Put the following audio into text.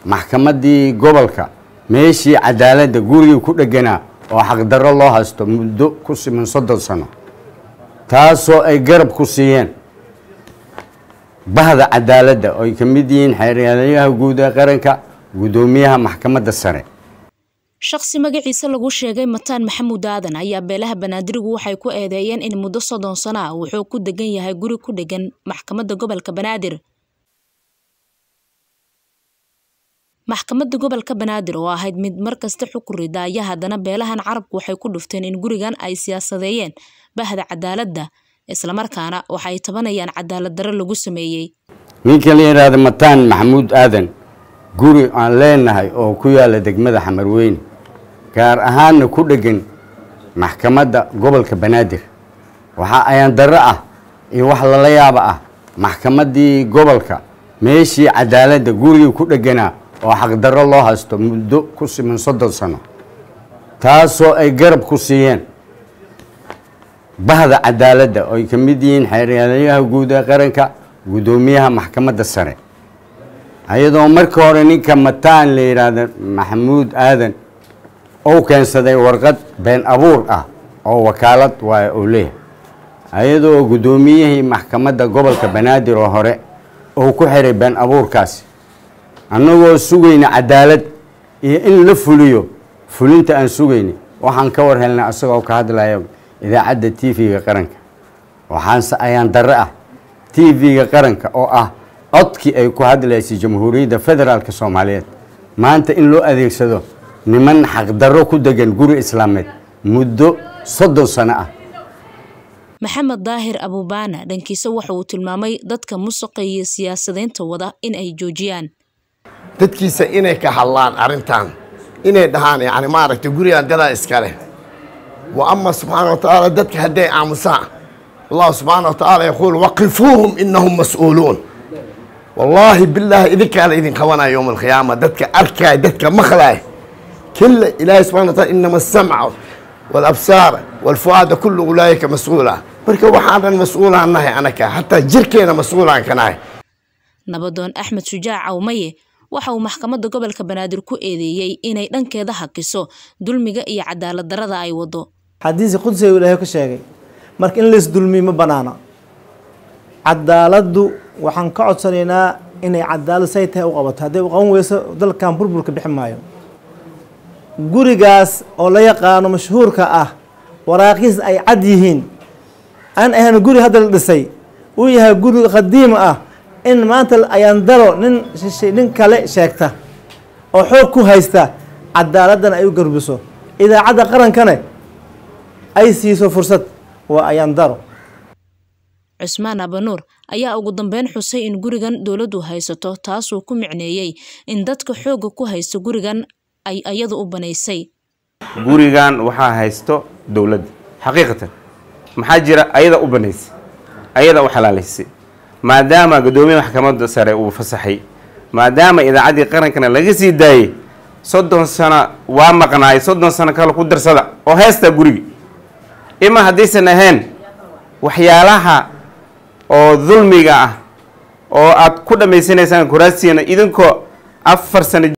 maxkamaddii gobolka meeshii cadaaladda gurigii ku dheganaa oo xaqdarro loo haysto muddo ku siman soddon sano taasoo ay garab ku siiyeen bahda cadaaladda oo ay ka mid yihiin xeeryaalayaha guud ee qaranka guddoomiyaha maxkamadda sare shakhsi magaciisa lagu sheegay mataan maxamuud aadan ayaa beelaha banaadirigu waxay ku eedeeyeen in muddo soddon sano ah wuxuu ku degan yahay guri ku dhegan maxkamadda gobolka banaadir maxkamadda gobolka banaadir oo ahayd mid markasta xukun rida ayaa haddana beelahan carabku waxay ku dhufteen in gurigan ay siyaasadeeyeen bahda cadaaladda islamarkaana waxay tabanayaan cadaalad darro lagu sameeyey ninka la yidhaahda mataan maxamuud aadan guri aan leenahay oo ku yaala degmada xamarweyne gaar ahaanna ku dhegan maxkamadda gobolka banaadir waxaa ayaan darro ah iyo wax lala yaaba ah maxkamaddii gobolka meeshii cadaaladda gurigii ku dheganaa oo xaqdarro loo haysto muddo ku siman soddon sano taasoo ay garab ku siiyeen bahda cadaaladda oo ay ka mid yihiin xeeryaalayaha guud ee qaranka guddoomiyaha maxkamadda sare ayadoo marka hore ninka mataan la yidhaahda maxamuud aadan uu keensaday warqad been abuur ah oo wakaalad waay oo leeyahay ayadoo guddoomiyihii maxkamadda gobolka banaadir oo hore uu ku xiray been abuurkaasi annagoo sugayna cadaalad iyo in la fuliyo fulinta aan sugayna waxaan ka war helnay asagoo ka hadlaya idaacadda t v-ga qaranka waxaanse ayaan darre ah t v-ga qaranka oo ah codkii ay ku hadlaysay jamhuuriyadda federaalk soomaaliyeed maanta in loo adeegsado niman xaqdarro ku degan guri islaameed muddo soddon sano ah maxamed daahir abubaana dhankiisa waxa uu tilmaamay dadka musuqa iyo siyaasadaynta wada in ay joojiyaan dadkiisa inay ka hadlaan arrintan inay dhahaan yani maaragtay gurigaan dadaa iska leh wa ama subxaana wa tacaala dadka hadday aamusaan allahu subxaana wa tacaala yaquul waqifuuhum inahum mas-uuluun wallaahi bilaahi idinkaa la idin qabanaya yowma alqiyaama dadka arkaay dadka maqlaay kila ilaahay subxana wa taala inama asamca walabsaar walfu'aada kullu ulaayika mas-uula marka waxaan dhan mas-uulaan nahay anaka hataa jirkeena mas-uulaan ka nahay nabadoon axmed shujaac cawmaye waxa uu maxkamadda gobolka banaadir ku eedeeyey inay dhankeeda hakiso dulmiga iyo cadaalad darrada ay wado xadiisi qudsiga ilaahay ka sheegay marka in lays dulmiyo ma banaana cadaaladdu waxaan ka codsanaynaa inay cadaalad say tahay u qabato hadday u qaban weyso dalkan burburka bixi maayo gurigaas oo la yaqaano mashhuurka ah waraaqiis ay cad yihiin aan ahayn guri hadda la dhisay uu yahay guri qadiim ah in maanta ayaan daro nin nin kale sheegta oo xoog ku haysta cadaaladdan ay u garbiso idaacadda qarankana ay siiso fursad waa ayaan daro cusmaan abanuur ayaa ugu dambeyn xusay in gurigan dowladdu haysato taasuu ku micneeyey in dadka xoogga ku haysta gurigan ay ayadu u banaysay gurigan waxaa haysto dowladda xaqiiqatan maxaa jira ayada u banaysay ayada u xalaalaysay maadaama guddoomiyaha maxkamadda sare uu fasaxay maadaama idaacaddii qarankana laga sii daayey soddon sano waa maqnaay soddon sano kale ku darsada oo heestaa gurigi ima haddaysan ahayn waxyaalaha oo dulmiga ah oo aad ku dhammaysanaysaan kuraasiina idinkoo afar sano